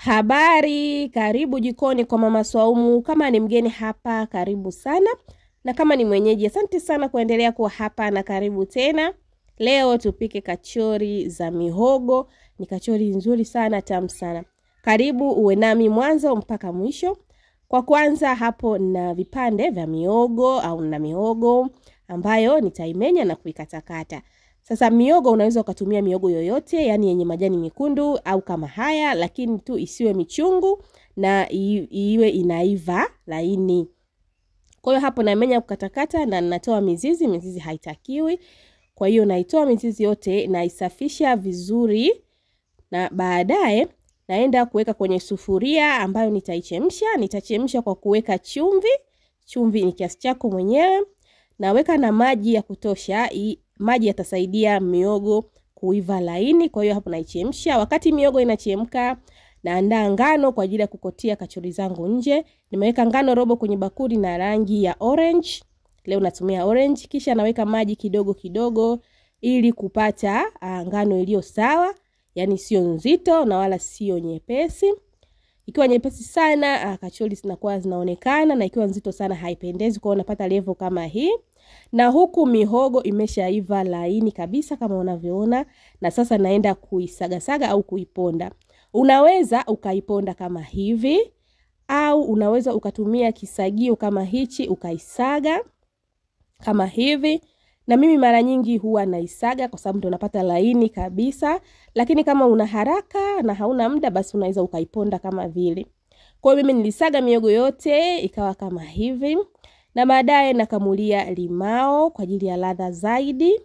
Habari, karibu jikoni kwa Mama Swaumu. Kama ni mgeni hapa, karibu sana, na kama ni mwenyeji, asante sana kuendelea kuwa hapa na karibu tena. Leo tupike kachori za mihogo. Ni kachori nzuri sana, tamu sana. Karibu uwe nami mwanzo mpaka mwisho. Kwa kwanza hapo na vipande vya miogo au na mihogo ambayo nitaimenya na kuikatakata. Sasa miogo unaweza ukatumia miogo yoyote, yani yenye majani mekundu au kama haya, lakini tu isiwe michungu na i- iwe inaiva laini. Kwa hiyo hapo namenya kukatakata na natoa mizizi, mizizi haitakiwi. Kwa hiyo naitoa mizizi yote, naisafisha vizuri na baadaye naenda kuweka kwenye sufuria ambayo nitaichemsha. Nitachemsha kwa kuweka chumvi. Chumvi ni kiasi chako mwenyewe. Naweka na maji ya kutosha. i- Maji yatasaidia miogo kuiva laini. Kwa hiyo hapo naichemsha. Wakati miogo inachemka, naandaa ngano kwa ajili ya kukotia kachori zangu nje. Nimeweka ngano robo kwenye bakuli na rangi ya orange. Leo natumia orange. Kisha naweka maji kidogo kidogo ili kupata ah, ngano iliyo sawa, yani sio nzito na wala sio nyepesi. Ikiwa nyepesi sana ah, kachori zinakuwa zinaonekana, na ikiwa nzito sana haipendezi. Kwa hiyo unapata level kama hii, na huku mihogo imeshaiva laini kabisa kama unavyoona, na sasa naenda kuisagasaga au kuiponda. Unaweza ukaiponda kama hivi au unaweza ukatumia kisagio kama hichi ukaisaga kama hivi na mimi mara nyingi huwa naisaga kwa sababu ndo napata laini kabisa, lakini kama una haraka na hauna muda, basi unaweza ukaiponda kama vile. Kwa hiyo mimi nilisaga miogo yote ikawa kama hivi, na baadaye nakamulia limao kwa ajili ya ladha zaidi.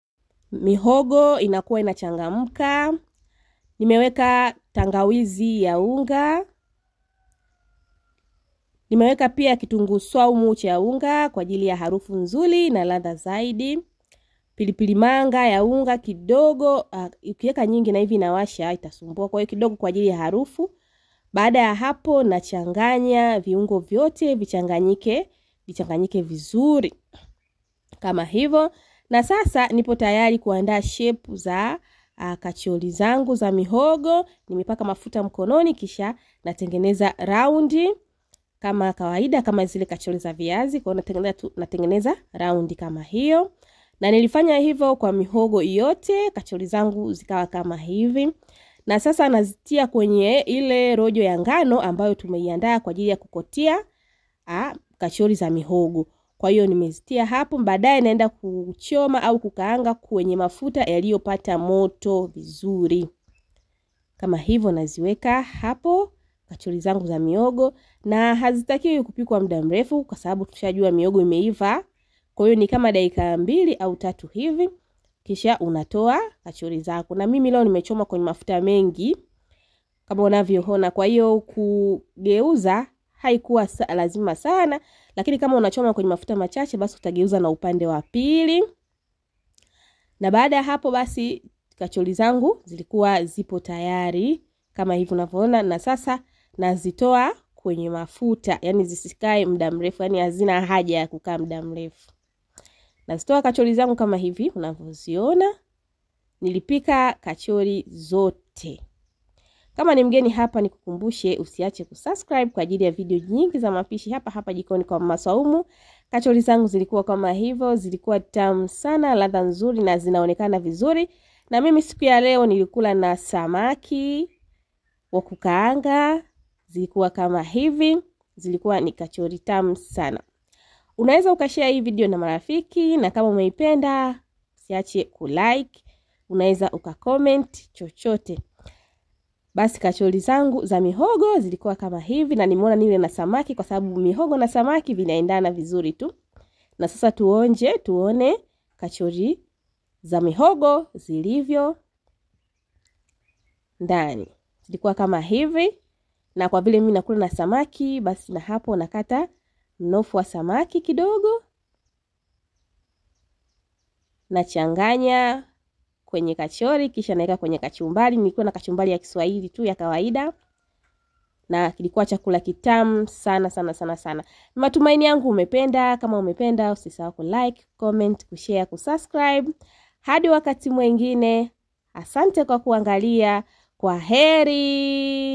Mihogo inakuwa inachangamka. Nimeweka tangawizi ya unga, nimeweka pia kitunguu swaumu cha unga kwa ajili ya harufu nzuri na ladha zaidi. Pilipili manga ya unga kidogo, uh, ukiweka nyingi na hivi inawasha itasumbua, kwa hiyo kidogo kwa ajili ya harufu. Baada ya hapo, nachanganya viungo vyote vichanganyike, vichanganyike vizuri kama hivyo, na sasa nipo tayari kuandaa shepu za uh, kachori zangu za mihogo. Nimepaka mafuta mkononi, kisha natengeneza raundi kama kawaida, kama zile kachori za viazi. Kwa hiyo natengeneza tu, natengeneza raundi kama hiyo, na nilifanya hivyo kwa mihogo yote, kachori zangu zikawa kama hivi. Na sasa nazitia kwenye ile rojo ya ngano ambayo tumeiandaa kwa ajili ya kukotia a, kachori za mihogo. Kwa hiyo nimezitia hapo, baadaye naenda kuchoma au kukaanga kwenye mafuta yaliyopata moto vizuri kama hivyo. Naziweka hapo kachori zangu za miogo, na hazitakiwi kupikwa muda mrefu kwa sababu tushajua miogo imeiva. Kwa hiyo ni kama dakika mbili au tatu hivi, kisha unatoa kachori zako. Na mimi leo nimechoma kwenye mafuta mengi kama unavyoona, kwa hiyo kugeuza haikuwa sa lazima sana, lakini kama unachoma kwenye mafuta machache, basi utageuza na upande wa pili. Na baada ya hapo basi kachori zangu zilikuwa zipo tayari kama hivi unavyoona, na sasa nazitoa kwenye mafuta, yani zisikae muda mrefu, yani hazina haja ya kukaa muda mrefu. Nazitoa kachori zangu kama hivi unavyoziona. Nilipika kachori zote. Kama ni mgeni hapa, nikukumbushe usiache kusubscribe kwa ajili ya video nyingi za mapishi hapa hapa jikoni kwa Mama Swaumu. Kachori zangu zilikuwa kama hivyo, zilikuwa tamu sana, ladha nzuri na zinaonekana vizuri. Na mimi siku ya leo nilikula na samaki wa kukaanga, zilikuwa kama hivi, zilikuwa ni kachori tamu sana. Unaweza ukashare hii video na marafiki, na kama umeipenda usiache kulike, unaweza ukacomment chochote. Basi kachori zangu za mihogo zilikuwa kama hivi, na nimeona nile na samaki kwa sababu mihogo na samaki vinaendana vizuri tu. Na sasa tuonje, tuone kachori za mihogo zilivyo ndani. Zilikuwa kama hivi, na kwa vile mimi nakula na samaki, basi na hapo nakata mnofu wa samaki kidogo, nachanganya kwenye kachori, kisha naweka kwenye kachumbari. Nilikuwa na kachumbari ya Kiswahili tu ya kawaida, na kilikuwa chakula kitamu sana sana sana sana. Matumaini yangu umependa. Kama umependa, usisahau ku like, comment, kushare, kusubscribe. Hadi wakati mwingine, asante kwa kuangalia. Kwa heri.